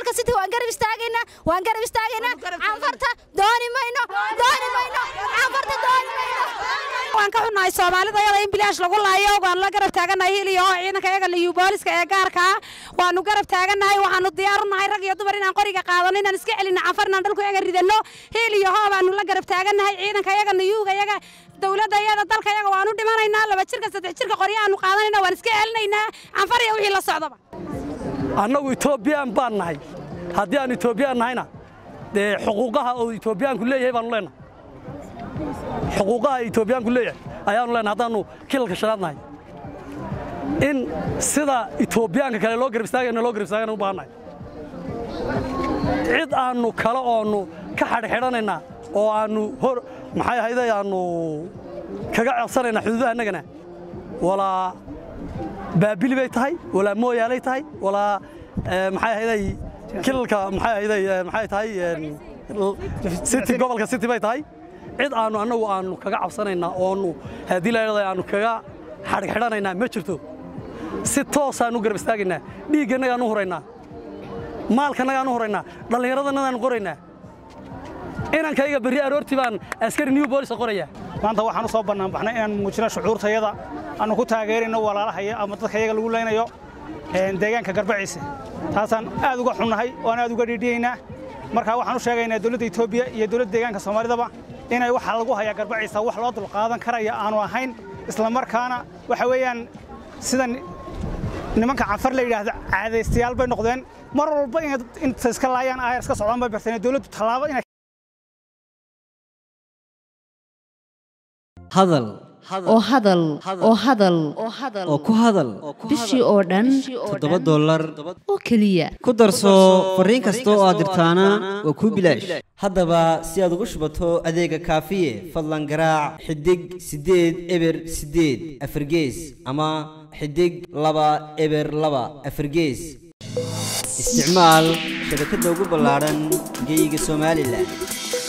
gobolka city waan garab istaagaynaa waan garab istaagaynaa canfarta dooni mayno dooni mayno canfarta dooni mayno waan ka xunnahay soomaalida yada in bilaash lagu laayo waan la garab taagannahay hil iyo hoo ciidanka iyaga liyu booliska ee gaarka ah waanu garab taagannahay waxaanu diyaar u nahay rag iyo dumar inaan qoriga qaadano inaan iska celinno canfar inaan dhulku iyaga ridanno hil iyo hoo baanu la garab taagannahay ciidanka iyaga niyuuga iyaga dowladda iyada dalka iyaga waanu dhimanaynaa laba jirka saddex jirka qoryahaanu qaadanayna waan iska celinaynaa canfar iyo wixii la socdaba annagu etoobiyaan baan nahay haddii aan etoobiyaan nahayna dee xuquuqaha uu etoobiyaanku leeyahay baanu leenahay xuquuqaha etoobiyaanku leeyahay ayaanu leenahay haddaannu kilalka shanaad nahay in sida etoobiyaanka kale loo garab istaagayna loo garab istaagana u baahannahay cid aannu kale oonnu ka xadhxidhanaynaa oo aannu hor maxay ahayday aannu kaga codsanaynaa xuduudaha innagana walaa baabili bay tahay walaa mooyaalay tahay walaa maxay ahayday kilalka maxay ahayday maxay tahay city gobolka city bay tahay cid aannu annagu aannu kaga cabsanaynaa oonu haddii la yidhahdo aannu kaga xadhxidhanaynaa ma jirto si toosaannu garab istaagaynaa dhiiggannagaan u huraynaa maalkannagaan u huraynaa dhallinyaradannadaan qoraynaa inankayga berri aroortii baan askari new boolisa qorayaa maanta waxaan u soo bannaanbaxnay inaan muujino shucuurtayada aannu ku taageerayno walaalahaya ama dadka iyaga lagu leynayo deegaanka garbaciise taasaan aad uga xunnahay waan aad uga dhiidhiyaynaa markaa waxaan u sheegaynaa dowladda etoobiya iyo dowladda deegaanka soomaalidaba inay waxa lagu hayaa garbaciisa wax loo dulqaadan karaya aanu ahayn islamarkaana waxa weeyaan sidan nimanka canfar la yidhaahdo caadaystayaal bay noqdeen mar walba inay inta iska laayaan aayar iska socdaan bay barteen dowladdu tallaabo inay hadal oo hadal oo hadal oo ku hadal bishii oo dhan toddoba dollar oo keliya ku darso fariin kasta oo aad dirtaana waa kuu bilaash haddaba si aad ugu shubato adeega kaafiye fadlan garaac xidig siddeed eber siddeed afargees ama xidig laba eber laba afargees isticmaal shabakadda ugu ballaadhan geyga somalilan